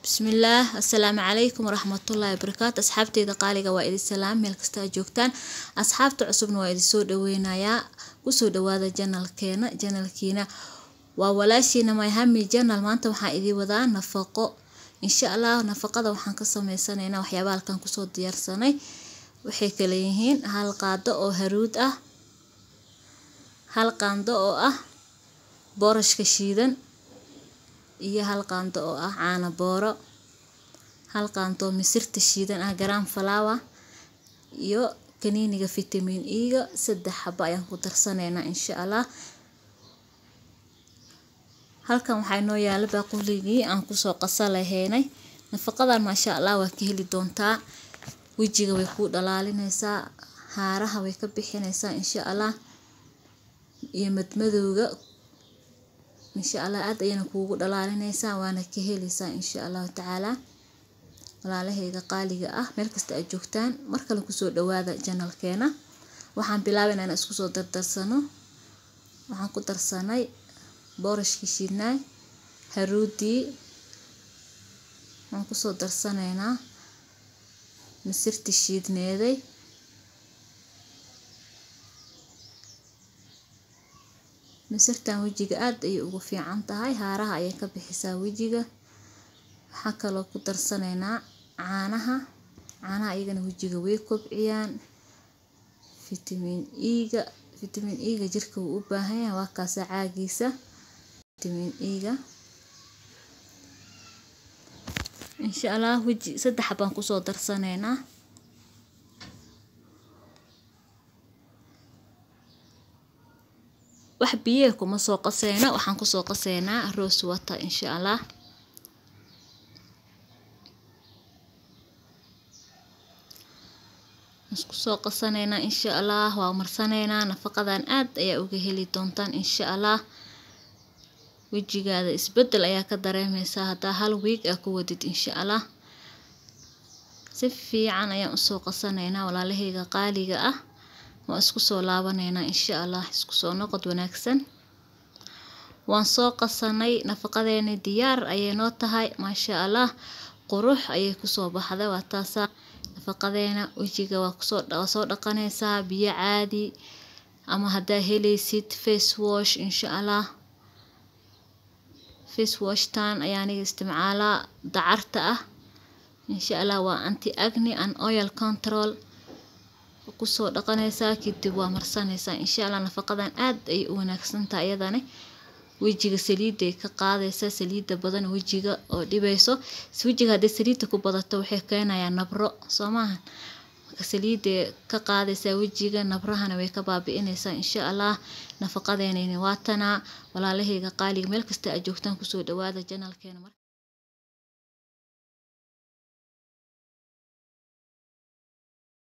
bismillaah assalaamu calaykum waraxmatullaahi wabarakaatu asxaabteyda qaaliga waa idin salaam meel kasta aad joogtaan asxaabta cusubna waa idin soo dhaweynayaa kusoo dhawaada janalkeena janalkiina waa walaashiina myhami janal maanta waxaan idin wadaa nafaqo insha allah nafaqada waxaan ka sameysanaynaa waxyaaba halkan kusoo diyaarsanay waxay kala yihiin hal qaado oo haruud ah hal qaando oo ah boorashka shiidan iyo hal qaando oo ah caano booro hal qaando oo misirta shiidan ah garam flower iyo kaniiniga vitamin e-ga saddex xabo ayaan ku darsanaynaa insha allah halkan waxaa inoo yaala baaquligii aan kusoo qasa lahaynay nafaqadan maasha allah waa ka heli doontaa wejiga way kuu dhalaalinaysaa haaraha way ka bixinaysaa insha allah iyo madmadowga insha allah aad ayayna kuugu dhalaalinaysaa waana ka helaysaa insha allahu tacaalaa walaalahayga qaaliga ah meel kasta aad joogtaan mar kale kusoo dhawaada janalkeena waxaan bilaabaynaa inaan isku soo dardarsano waxaan ku darsanay boorashkii shiidnaay haruudii waxaan kusoo darsanaynaa misirtii shiidneeday misirtan wejiga aad ayay ugu fiican tahay haaraha ayay ka bixisaa wejiga waxaa kaloo ku darsanaynaa caanaha caanaha iyagana wejiga way kobciyaan vitamin e-ga vitamin e-ga jirka wuu u baahan yahay waa kaasa caagiisa vitamin e-ga insha allah weji saddex baan kusoo darsanaynaa wax biyaha kuma soo qaseyna waxaan kusoo qaseynaa rose water insha allah isku soo qasanaynaa insha allah waa marsanaynaa nafaqadan aad ayaa uga heli doontaan insha allah wejigaada isbedel ayaa ka dareemeysaa haddaa hal wiig aa ku wadid insha allah si fiican ayaan usoo qasanaynaa walaalahayga qaaliga ah waan isku soo laabanaynaa insha allah isku soo noqod wanaagsan waan soo qasanay nafaqadeeni diyaar ayay noo tahay maasha allah qurux ayay kusoo baxday waa taasaa nafaqadeena wejiga waa kusoo waa soo dhaqanaysaa biyo caadi ama haddaa helaysid face wash insha allah face washtan ayaa aniga isticmaalaa dacarta ah insha allah waa anti agni and oil control kusoo dhaqanaysaa kadib waa marsanaysaa insha allah nafaqadan aad ayay u wanaagsantahay iyadani wejiga saliiday ka qaadaysaa saliida badan wejiga oo dhibayso wejiga haddii saliida ku badato waxay keenayaa nabro soo maahan marka saliiday ka qaadaysaa wejiga nabrahana way ka baabi'inaysaa insha allah nafaqadeenayni waatanaa walaalahayga qaaliga meel kasta aad joogtaan kusoo dhawaada janalkeena